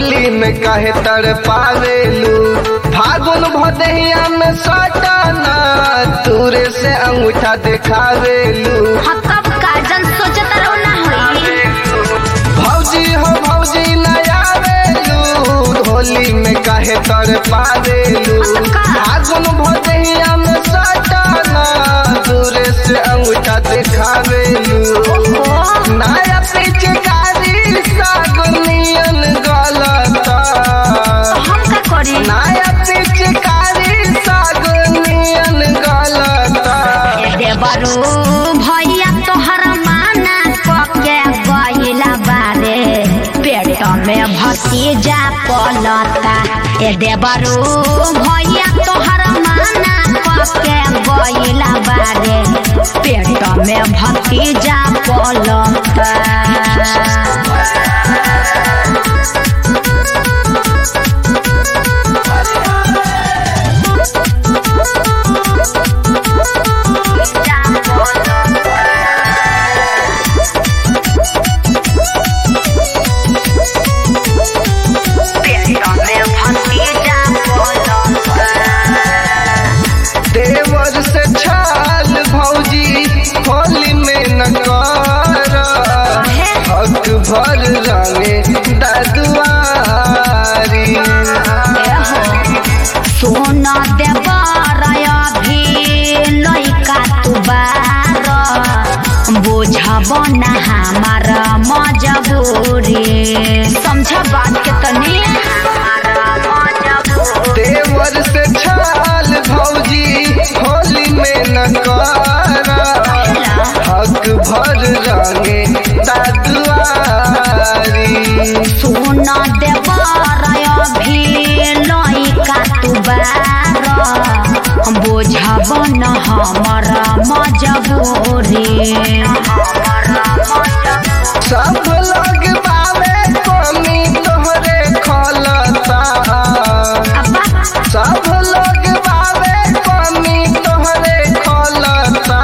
होली में काहे तर पावेलू फागुन भदहिया में सटाना तूरे से अंगूठा दिखावेलू हाँ कब काजन सोचत रहो ना होई भौजी हो भौजी नया वेलू होली में काहे तर पावेलू फागुन भदहिया में सटाना तूरे से अंगूठा दिखावेलू ओहो नया पिचकारी सागुनियन गलता हम का करी नया पिचकारी सागुनियन गलता ए देवरू भैया तोहर माना पके गइला बारे पेट में भतीजा पलता ए देवरू भैया तोहर माना पके गइला बारे पेट में भतीजा पलता देवर से छाल भौजी होली में न कर हक भर रंगे ददुआरी सोना देवर अभी लइका तू बार बुझब ना हमार मजबूरी समझ बात के तनी देवर से छाल भौजी होली में न कर हक भर रंगे ददुआरी सोना देवर अभी लइका तू बार बुझब न हमार मजबूरी सब लोग बावे कमी तोहरे खलता अब्बा सब लोग बावे कमी तोहरे खलता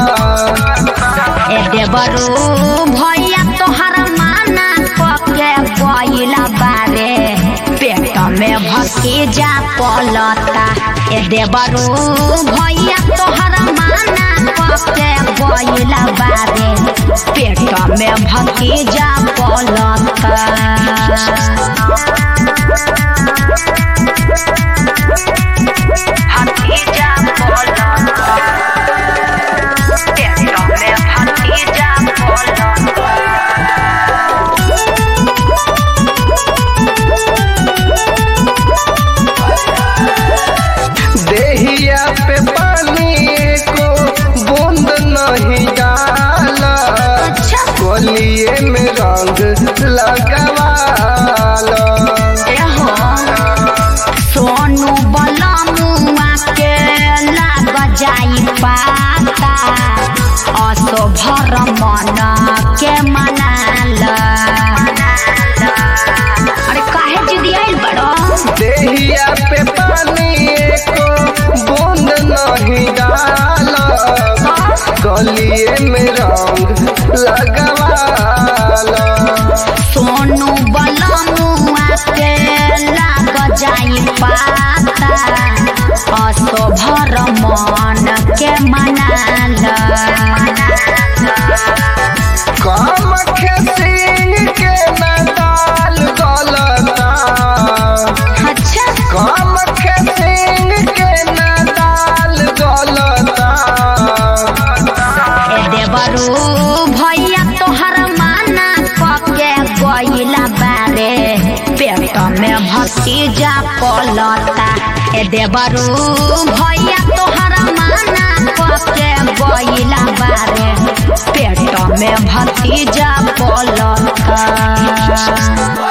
ए देवरू भैया तोहर माना पके गइला बारे पेट में भतीजा पलता ए देवरू भैया तोहर माना पके गइला बारे पेट में भतीजा पलता भतीजा पलता पेट में भतीजा पलता देहिया पे पानी को बूंद नहीं डाला अच्छा कोलिए में रंग लगवाला एहो सोनू बलमुआ के लाग जाई पाता असो भर मन के मनाल अरे काहे जिदी आइल बड़ो देहिया पे पानी को बूंद नहीं डाला गलिए में रंग लगवाला सोनू बलमुआ के लाग जाई पाता असो भर मन के मनाल काम सिंह के नदाल गलता अच्छा काम सिंह के नदाल गलता ए देवरू भैया तोहर माना पके गइला बारे पेट में भतीजा पलता ए देवरू भैया तोहर माना पके गइला बारे पेट में भतीजा पलता